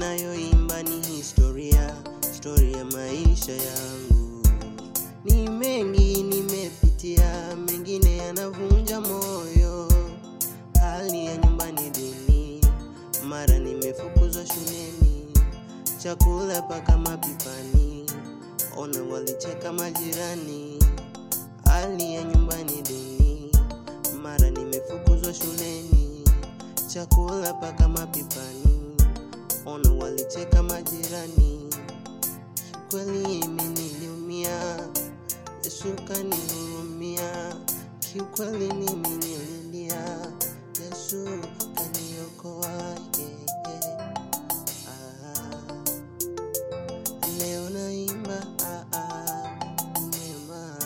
ninayoimba ni historia, historia ya maisha yangu. Ni mengi nimepitia, mengine yanavunja moyo. Hali ya nyumbani duni, mara nimefukuzwa shuleni, chakula paka mapipani, ona walicheka majirani. Hali ya nyumbani duni, mara nimefukuzwa shuleni, chakula paka mapipani, ona walicheka majirani. Kweli mimi niliumia, Yesu kanihurumia. Kiukweli mimi nililia, Yesu kaniokoa. Yeah, yeah. Ah, leo naimba ah, ah, neema.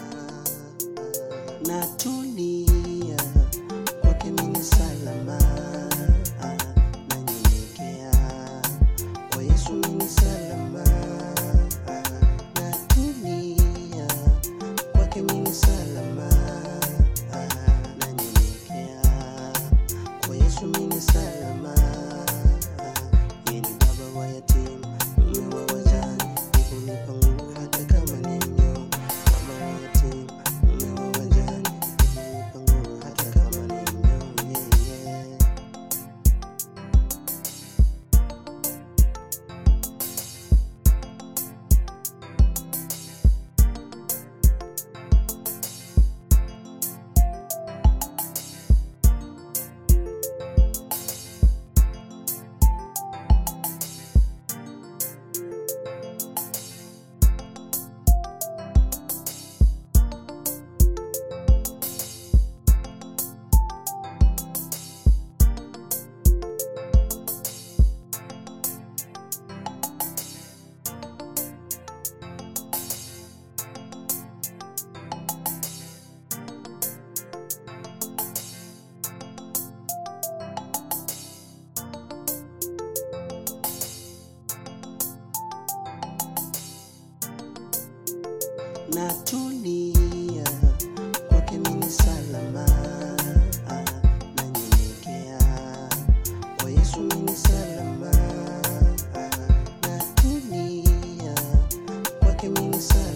Natulia kwake mimi salama, ah, nanyenyekea kwa Yesu mimi salama, ah, natulia kwake mimi salama, ah, nanyenyekea kwa Yesu mimi salama. Yeye ni baba wa yatima, mume wa wajane, hunipa nguvu hata kama ni mnyonge. Baba wa yatima, mume wa wajane, hunipa nguvu hata kama ni mnyonge. Yeah. natulia kwake mimi salama, ah, nanyenyekea kwa Yesu mimi salama, ah, natulia kwake mimi salama.